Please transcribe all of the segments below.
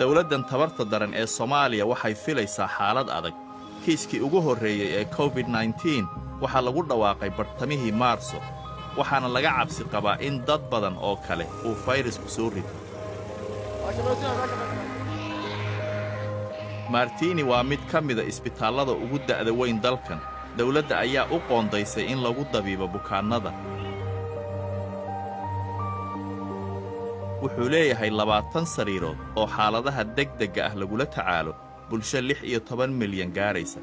dowladdan tabarta daran ee soomaaliya waxay filaysaa xaalad adag kiiskii ugu horreeyey ee covid nneteen waxaa lagu dhawaaqay bartamihii maarso waxaana laga cabsi qabaa in dad badan oo kale uu fayrasku soo rito martini waa mid ka mida isbitaallada ugu da'da weyn dalkan dawladda ayaa u qoondaysay in lagu dabiibo bukaannada wuxuu leeyahay labaatan sariirood oo xaaladaha degdegga ah lagula tacaalo bulsho lix iyo toban milyan gaaraysa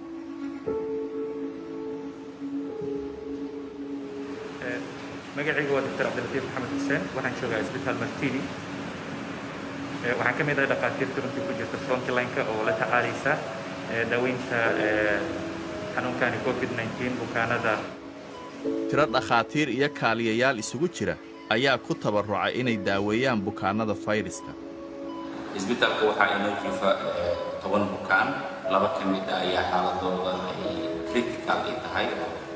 magacaygu waa doctor cabdilatiif maxamed xuseen waxaan joogaa isbitaal martini waxaan ka mid ahay dhakhaatiirta runtii ku jirta frontlineka oo la tacaalaysa daaweynta xanuunkani covid nneteen bukaanada tiro dhakhaatiir iyo kaaliyayaal isugu jira ayaa ku tabarrucay inay daaweeyaan bukaannada fayraska isbitaalka waxaa inoo jiifa toban bukaan laba ka mid a ayaa xaaladooda ay critical ay tahay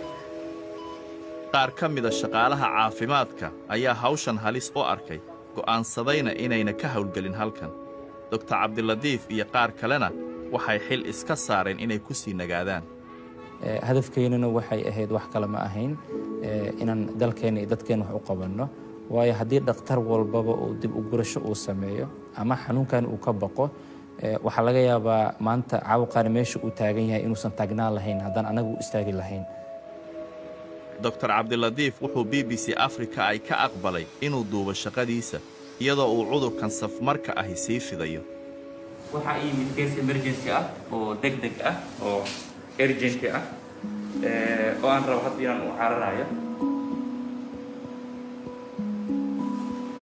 qaar ka mida shaqaalaha caafimaadka ayaa hawshan halis u arkay go'aansadayna inayna ka hawlgelin halkan doktor cabdiladiif iyo qaar kalena waxay xil iska saareen inay ku sii nagaadaan hadafkeennuna waxay ahayd wax kale ma ahayn inaan dalkeenna iyo dadkeenna wax u qabanno waayo haddii dhakhtar walbaba uu dib u gurasho uu sameeyo ama xanuunkan uu ka baqo waxaa laga yaabaa maanta caabuqaani meesha uu taagan yahay inuusan taagnaan lahayn haddaan anagu u istaagi lahayn doktor cabdiladiif wuxuu b b c afrika ay ka aqbalay inuu duubo shaqadiisa iyadoo uu cudurkan safmarka ahi sii fidayo waxaa ii yimid case emergency ah oo deg deg ah oo urgenty ah oo aan rabo hadda inaan u cararayo